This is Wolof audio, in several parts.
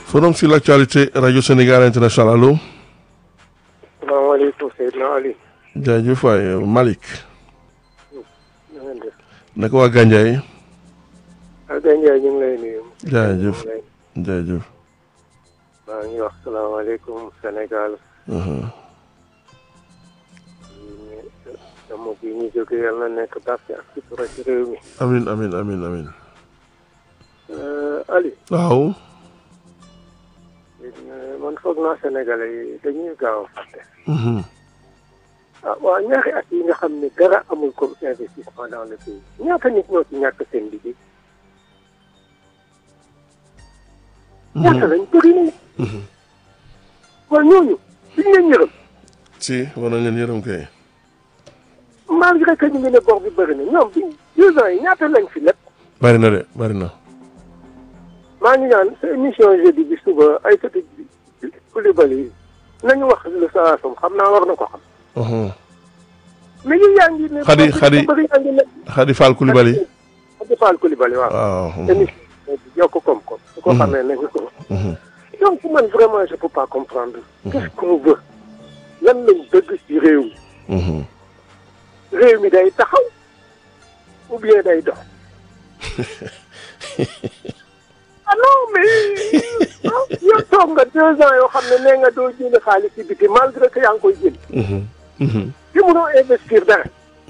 Forum sur l'actualité Radio Sénégal International allo. salaamaaleykum Seydina Ali. jaajëf waay Malick. na ngeen def. naka waa Gandiaye. ak Gandiaye ñu ngi lay nuyu. jaajëf ñu ngi lay jaajëf. maa ngi wax salaamaaleykum Sénégal. dama bi ñu jóge yàlla na nekk barke ak sutura ci réew mi. amin amin amin amin Ali. waaw. man foog naa Sénégalais yi dañuy gaaw a fàtte. Mhm. ah waaw ñaari at yi nga xam ne dara amul comme investissement dans le pays ñaata nit ñoo ci ñàkk seen liggéey. ñaata lañ bëri nañ. waaw ñooñu duñ leen yërëm. si war nañ leen yërëm kay. malgré que ñu ngi ne bor bi bëri na ñoom bi deux ans yi ñaata lañ fi lépp. bari na de bari na. maa ngi ñaan sa émission jeudi bi suba ay soti Coulibaly nañu wax lu saa som xam naa war na ko xam. Mhm. mais yi yaa ngi ne. Khady- bor bi Khady- bëri yaa ngi ne. Khady Fall Coulibaly. Khady Fall Coulibaly waaw. waaw. mhm. émission bi yokk koom-koom. su ko xamee nañu ko. Mhm. donc man vraiment je peux pas comprendre. qu'est-ce qu'on veut. lan lañ bëgg ci réew mi. Mhm. réew mi day taxaw ou bien day dox. ah non mais ah yow toog nga deux ans yoo xam ne nee nga doo jënd xaalis ci biti malgré que yaa ngi koy jënd. Mhm. Mhm. te mënoo investir dara.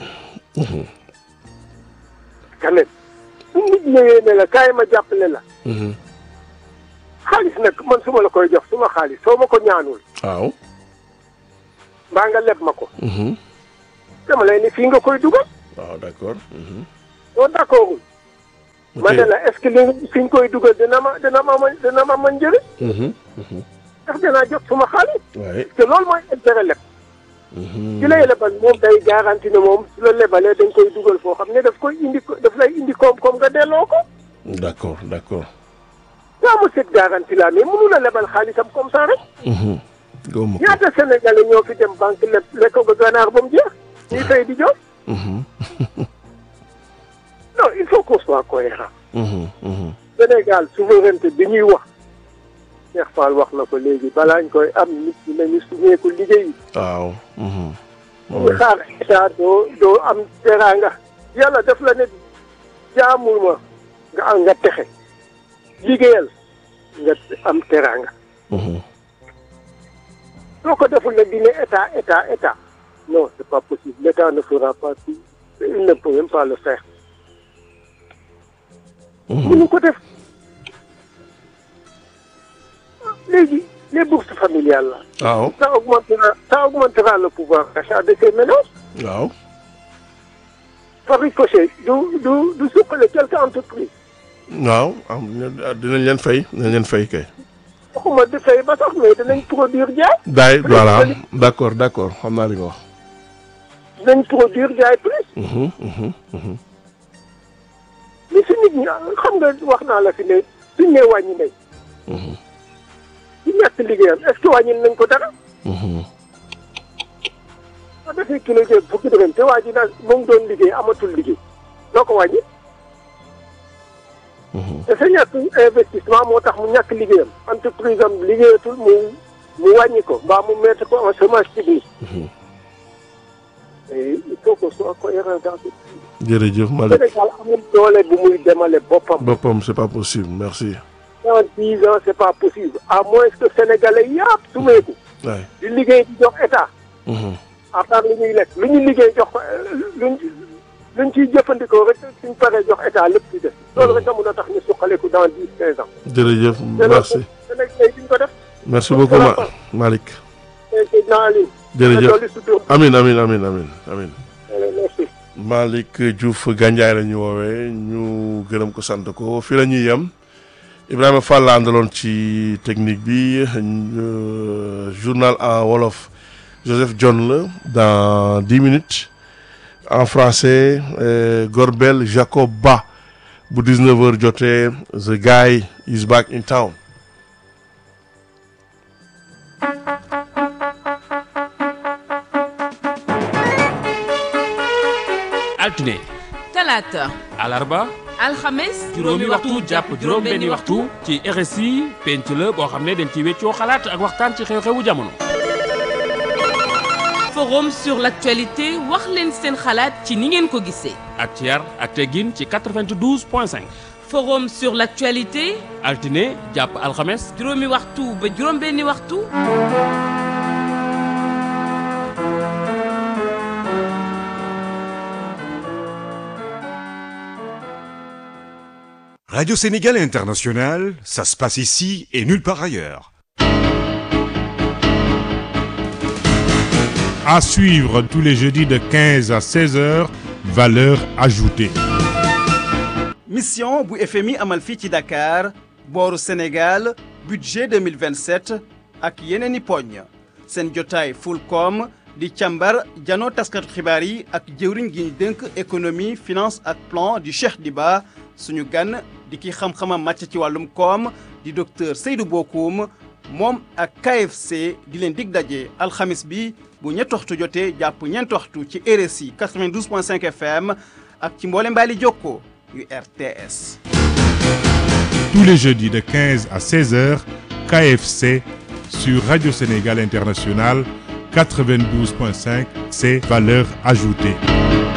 quand même bu nit ñëwee ne la kaay ma jàppale la Mhm. xaalis nag man su ma la koy jox suma xaalis soo ma ko ñaanul waaw. mbaa nga leb ma ko Mhm. dama lay ne fii nga koy dugal waaw d'accord. Mhm. soo d'accordul ma Ok. ne la est-ce que li fi ñu koy dugal dina ma dina ma ma dina ma mën njëriñ Mhm. Mhm. ndax dinaa jot suma xaalis waaye. te loolu mooy intérêt leb Mhm. ci lay lebal moom day garanti ne moom su la lebalee dañ koy dugal foo xam ne daf koy indi ko daf lay indi koom-koom nga delloo ko d'accord d'accord. yaa ma cette garantie là mais mënu la lebal xaalisam comme ça rek Mhm. gëwuma ko. ñaata sénégalais ñoo fi dem banque leb lekk ba ganaar ba mu jeex ñuy fay di jox Mhm. non il faut qu'on soit cohérent Mhm. Mhm. Sénégal souveraineté bi ñuy wax Cheikh Fall wax na ko léegi balaa ñu koy am nit ñi nañu suñeeku liggéey waaw. Mhm. ñu xaar état doo doo am teraanga yàlla def la ne jaamul ma nga am nga texe liggéeyal nga am teraanga Mhm. soo ko deful nag di ne état état état non c'est pas possible l'état ne fera pas tout il ne peut même pas le faire Mhm. mënu ko def léegi les bourses familiales là waaw. ça augmentera ça augmentera le pouvoir d'achat de ces ménages waaw. par ricochet du du du suqale quelque entreprise waaw am na- dinañ leen fay dinañ leen fay kay. waxuma di fay ba sax mais dinañ produire jaay daay voilà d'accord d'accord xam naa li nga wax. dinañ produire jaay plus Mhm. Mhm. Mhm. mais su nit ñi xam nga wax naa la fi ne suñ nee wàññi nañ Mhm. ci ñàkk liggéeyam est-ce que wàññi nañ ko dara Mhm. soo defee kilo jéeg fukki dërëm te waa ji nag mu ngi doon liggéey amatul liggéey doo ko wàññi Mhm. te sa ñàkk investissement moo tax mu ñàkk liggéeyam entreprise am liggéeyatul mu mu wàññi ko mbaa mu mettre ko en chômage technique Mhm. et il faut qu'on soit cohérent dans ce jërëjëf Malick Sénégal amul doole bu muy demale boppam boppam c'est pas possible merci. dans dix ans c'est pas possible à moins que sénégalais yàpp sumeeku waay. di liggéey di jox état Mhm. à part lu ñuy lekk lu ñu liggéey jox ko luñ luñ ciy jëfandikoo rek suñ paree jox état lépp ci def loolu rek a mun a tax ñu suqaleku dans dix quinze ans jërëjëf te merci loolu sénégalais duñ ko def merci beaucoup Ma Malick. te te naa leen jërëjëf dolli sutur amin amin amin amin amin merci Malick Diouf Gandiaye la ñu woowee ñu gërëm ko sant ko fii la ñuy yem Ibrahima Fall la àndaloon ci technique bi euh, journal en wolof Joseph John la dans dix minutes en français euh, Gorbel Jacob Ba bu 19h jotee the guy is back in town. altine talaata alarba alxames juróomi waxtu jàpp juróom-benni waxtu ci RSI penc la boo xam ne dañ ci weccoo xalaat ak waxtaan ci xew-xewu jamono. forum sur l'actualité wax leen seen xalaat ci ni ngeen ko gisee. ak ci yar ak teggin ci 92 point 5. forum sur l'actualité altine jàpp alxames. juróomi waxtu ba juróom-benni waxtu. Radio Sénégal International, ça se passe ici et nulle part ailleurs. À suivre tous les jeudis de 15 à 16 heures, valeur ajoutée. mission bu FMI amal fii ci Dakar booru Sénégal budget 2027 ak yeneen i poñ seen jotaay Fulcom di càmbar janoo taskatu xibaar yi ak jëwriñ gi ñu dénk économie finance ak plan di Cheikh Diba suñu gan di ki xam-xamam màcc ci wàllum koom di docteur Seydou Bokoum moom ak KFC di leen dig daje alxamis bi bu ñetti waxtu jotee jàpp ñeenti waxtu ci RSI 92.5 FM ak ci mboole mbaali jokko yu RTS. Tous les jeudis de 15 à 16 heures, KFC sur Radio Sénégal International 92.5, c'est valeur ajoutée.